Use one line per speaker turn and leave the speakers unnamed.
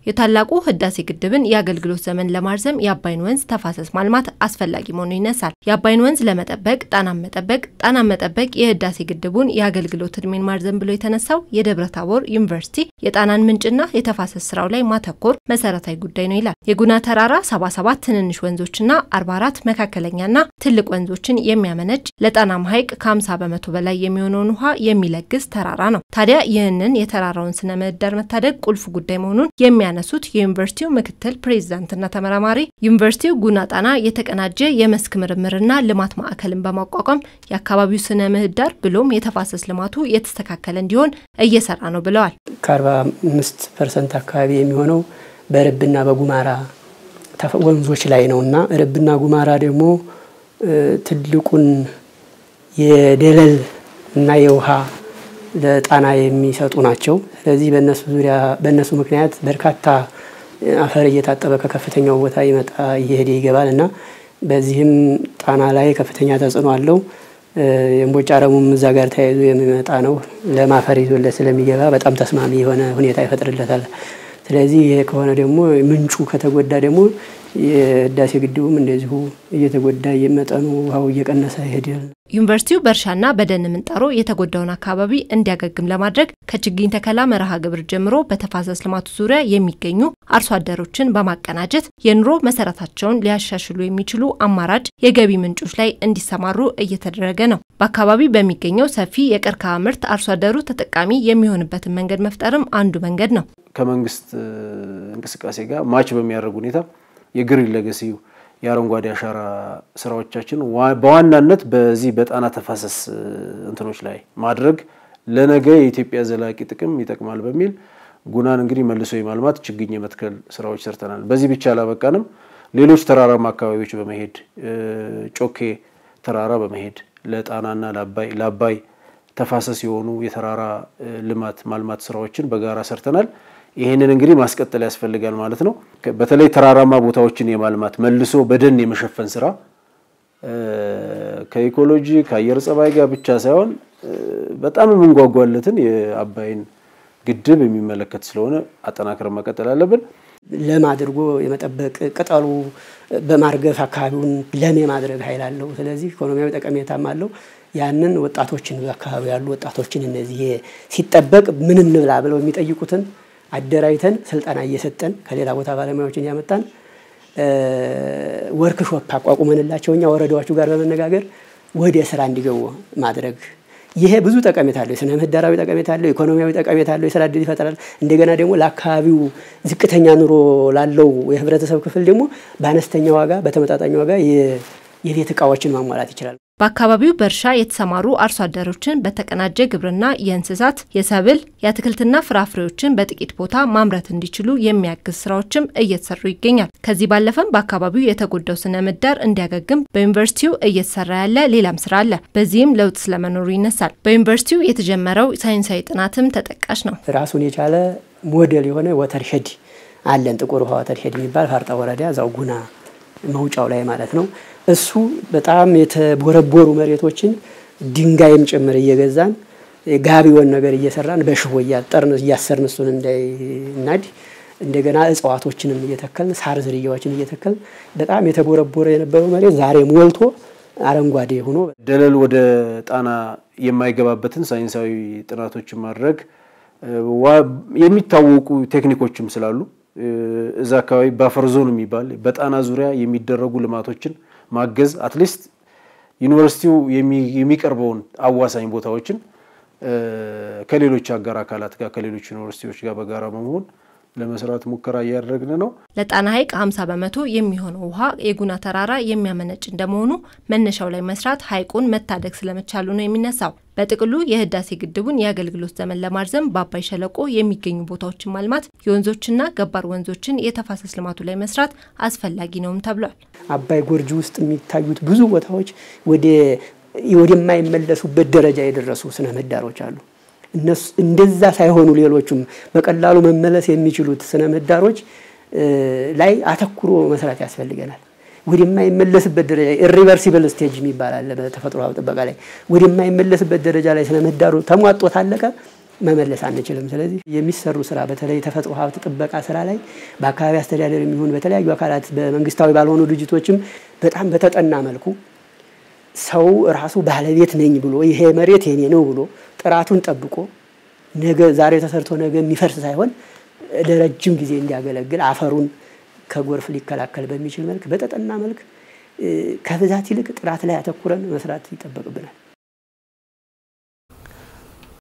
የታላቁ ህዳሴ ግድብን የአገልግሎት ዘመን ለማርዘም የአባይን ወንዝ ተፋሰስ ማልማት አስፈላጊ መሆኑ ይነሳል። የአባይን ወንዝ ለመጠበቅ ጣናን መጠበቅ፣ ጣናን መጠበቅ የህዳሴ ግድቡን የአገልግሎት እድሜን ማርዘም ብሎ የተነሳው የደብረ ታቦር ዩኒቨርሲቲ የጣናን ምንጭና የተፋሰስ ስራው ላይ ማተኮር መሰረታዊ ጉዳይ ነው ይላል። የጉና ተራራ 77 ትንንሽ ወንዞችና 44 መካከለኛና ትልቅ ወንዞችን የሚያመነጭ ለጣናም ሐይቅ ከ50 በመቶ በላይ የሚሆነውን ውሃ የሚለግስ ተራራ ነው። ታዲያ ይህንን የተራራውን ስነ ምህዳር መታደግ ቁልፍ ጉዳይ መሆኑን የሚያነሱት የዩኒቨርሲቲው ምክትል ፕሬዚዳንትና ተመራማሪ ዩኒቨርሲቲው ጉና ጣና የተቀናጀ የመስክ ምርምርና ልማት ማዕከልን በማቋቋም የአካባቢው ስነ ምህዳር ብሎም የተፋሰስ ልማቱ የተስተካከለ እንዲሆን እየሰራ ነው ብለዋል።
ከ45 ፐርሰንት አካባቢ የሚሆነው በርብና በጉማራ ወንዞች ላይ ነው እና ርብና ጉማራ ደግሞ ትልቁን የደለል እና የውሃ ለጣና የሚሰጡ ናቸው። ስለዚህ በእነሱ ዙሪያ በእነሱ ምክንያት በርካታ አፈር እየታጠበ ከከፍተኛው ቦታ ይመጣ እየሄደ ይገባል እና በዚህም ጣና ላይ ከፍተኛ ተጽዕኖ አለው። የእምቦጭ አረሙም እዛ ጋር ተያይዞ የሚመጣ ነው። ለም አፈር ይዞለት ስለሚገባ በጣም ተስማሚ የሆነ ሁኔታ ይፈጥርለታል። ስለዚህ ይሄ ከሆነ ደግሞ ምንጩ ከተጎዳ ደግሞ የህዳሴ ግድቡም እንደዚሁ እየተጎዳ መጠኑ ውሃው እየቀነሰ ይሄዳል።
ዩኒቨርሲቲው በእርሻና በደን ምንጣሮ የተጎዳውን አካባቢ እንዲያገግም ለማድረግ ከችግኝ ተከላ መርሃ ግብር ጀምሮ በተፋሰስ ልማቱ ዙሪያ የሚገኙ አርሶ አደሮችን በማቀናጀት የኑሮ መሰረታቸውን ሊያሻሽሉ የሚችሉ አማራጭ የገቢ ምንጮች ላይ እንዲሰማሩ እየተደረገ ነው። በአካባቢ በሚገኘው ሰፊ የቀርከሃ ምርት አርሶ አደሩ ተጠቃሚ የሚሆንበትን መንገድ መፍጠርም አንዱ መንገድ ነው።
ከመንግስት እንቅስቃሴ ጋር ማች በሚያደርግ ሁኔታ የግሪን ሌጋሲው የአረንጓዴ አሻራ ስራዎቻችን በዋናነት በዚህ በጣና ተፋሰስ እንትኖች ላይ ማድረግ ለነገ የኢትዮጵያ ዘላቂ ጥቅም ይጠቅማል በሚል ጉናን እንግዲህ መልሶ የማልማት ችግኝ የመትከል ስራዎች ሰርተናል። በዚህ ብቻ አላበቃንም። ሌሎች ተራራማ አካባቢዎች በመሄድ ጮኬ ተራራ በመሄድ ለጣናና ለአባይ ተፋሰስ የሆኑ የተራራ ልማት ማልማት ስራዎችን በጋራ ሰርተናል። ይህንን እንግዲህ ማስቀጠል ያስፈልጋል ማለት ነው። በተለይ ተራራማ ቦታዎችን የማልማት መልሶ በደን የመሸፈን ስራ ከኢኮሎጂ ከአየር ጸባይ ጋር ብቻ ሳይሆን በጣም የምንጓጓለትን የአባይን ግድብ የሚመለከት ስለሆነ አጠናክረን መቀጠል አለብን።
ለም አድርጎ የመጠበቅ ቅጠሉ በማርገፍ አካባቢውን ለም የማድረግ ኃይል አለው። ስለዚህ ኢኮኖሚያዊ ጠቀሜታም አለው። ያንን ወጣቶችን በአካባቢ ያሉ ወጣቶችን እነዚህ ሲጠበቅ ምን እንብላ ብለው የሚጠይቁትን አደራጅተን ስልጠና እየሰጠን ከሌላ ቦታ ባለሙያዎችን እያመጣን ወርክሾፕ አቋቁመንላቸው እኛ ወረዳዎቹ ጋር በመነጋገር ወደ ስራ እንዲገቡ ማድረግ ይሄ ብዙ ጠቀሜታ አለው። የስነ ምህዳራዊ ጠቀሜታ አለው። ኢኮኖሚያዊ ጠቀሜታ አለው። የስራ እድል ይፈጥራል። እንደገና ደግሞ ለአካባቢው ዝቅተኛ ኑሮ ላለው የህብረተሰብ ክፍል ደግሞ በአነስተኛ ዋጋ በተመጣጣኝ ዋጋ የቤት እቃዎችን ማሟላት ይችላል።
በአካባቢው በእርሻ የተሰማሩ አርሶ አደሮችን በተቀናጀ ግብርና የእንስሳት፣ የሰብል፣ የአትክልትና ፍራፍሬዎችን በጥቂት ቦታ ማምረት እንዲችሉ የሚያግዝ ስራዎችም እየተሰሩ ይገኛል። ከዚህ ባለፈም በአካባቢው የተጎዳው ስነ ምህዳር እንዲያገግም በዩኒቨርሲቲው እየተሰራ ያለ ሌላም ስራ አለ። በዚህም ለውጥ ስለመኖሩ ይነሳል። በዩኒቨርሲቲው የተጀመረው ሳይንሳዊ ጥናትም ተጠቃሽ ነው።
ራሱን የቻለ ሞዴል የሆነ ወተርሼድ አለን። ጥቁር ውሃ ወተርሼድ የሚባል ፋርጣ ወረዳ እዛው ጉና መውጫው ላይ ማለት ነው። እሱ በጣም የተቦረቦሩ መሬቶችን ድንጋይም ጭምር እየገዛን ጋቢውን ነገር እየሰራን በሽቦ እያጠርን እያሰርን እሱን እንዳይናድ እንደገና እጽዋቶችንም እየተከልን ሳር ዝርያዎችን እየተከልን በጣም የተቦረቦረ የነበረው መሬት ዛሬ ሞልቶ አረንጓዴ ሆኖ
ደለል ወደ ጣና የማይገባበትን ሳይንሳዊ ጥናቶችን ማድረግ የሚታወቁ ቴክኒኮችም ስላሉ እዛ አካባቢ ባፈር ዞን የሚባል በጣና ዙሪያ የሚደረጉ ልማቶችን ማገዝ አትሊስት ዩኒቨርሲቲው የሚቀርበውን አዋሳኝ ቦታዎችን ከሌሎች አጋር አካላት ጋር ከሌሎች ዩኒቨርሲቲዎች ጋር በጋራ በመሆን ለመስራት ሙከራ እያደረግን ነው።
ለጣና ሐይቅ 50 በመቶ የሚሆነው ውሃ የጉና ተራራ የሚያመነጭ እንደመሆኑ መነሻው ላይ መስራት ሐይቁን መታደግ ስለመቻሉ ነው የሚነሳው። በጥቅሉ የህዳሴ ግድቡን የአገልግሎት ዘመን ለማርዘም በአባይ ሸለቆ የሚገኙ ቦታዎችን ማልማት፣ የወንዞችና ገባር ወንዞችን የተፋሰስ ልማቱ ላይ መስራት አስፈላጊ ነውም ተብሏል።
አባይ ጎርጅ ውስጥ የሚታዩት ብዙ ቦታዎች ወደ ወደማይመለሱበት ደረጃ የደረሱ ስነ ምህዳሮች አሉ። እነሱ እንደዛ ሳይሆኑ ሌሎቹም በቀላሉ መመለስ የሚችሉት ስነ ምህዳሮች ላይ አተኩሮ መስራት ያስፈልገናል። ወደማይመለስበት ደረጃ ኢሪቨርሲብል ስቴጅ የሚባል አለ በተፈጥሮ ሀብት ጥበቃ ላይ ወደማይመለስበት ደረጃ ላይ ስነ ምህዳሩ ተሟጦ ታለቀ መመለስ አንችልም። ስለዚህ የሚሰሩ ስራ በተለይ የተፈጥሮ ሀብት ጥበቃ ስራ ላይ በአካባቢ አስተዳደር የሚሆን በተለያዩ አካላት በመንግስታዊ ባልሆኑ ድርጅቶችም በጣም በተጠና መልኩ ሰው ራሱ ባለቤት ነኝ ብሎ ይሄ መሬት የኔ ነው ብሎ ጥራቱን ጠብቆ ነገ ዛሬ ተሰርቶ ነገ የሚፈርስ ሳይሆን ለረጅም ጊዜ እንዲያገለግል አፈሩን ከጎርፍ ሊከላከል በሚችል መልክ በተጠና መልክ ከብዛት ይልቅ ጥራት ላይ አተኩረን መስራት ይጠበቅብናል።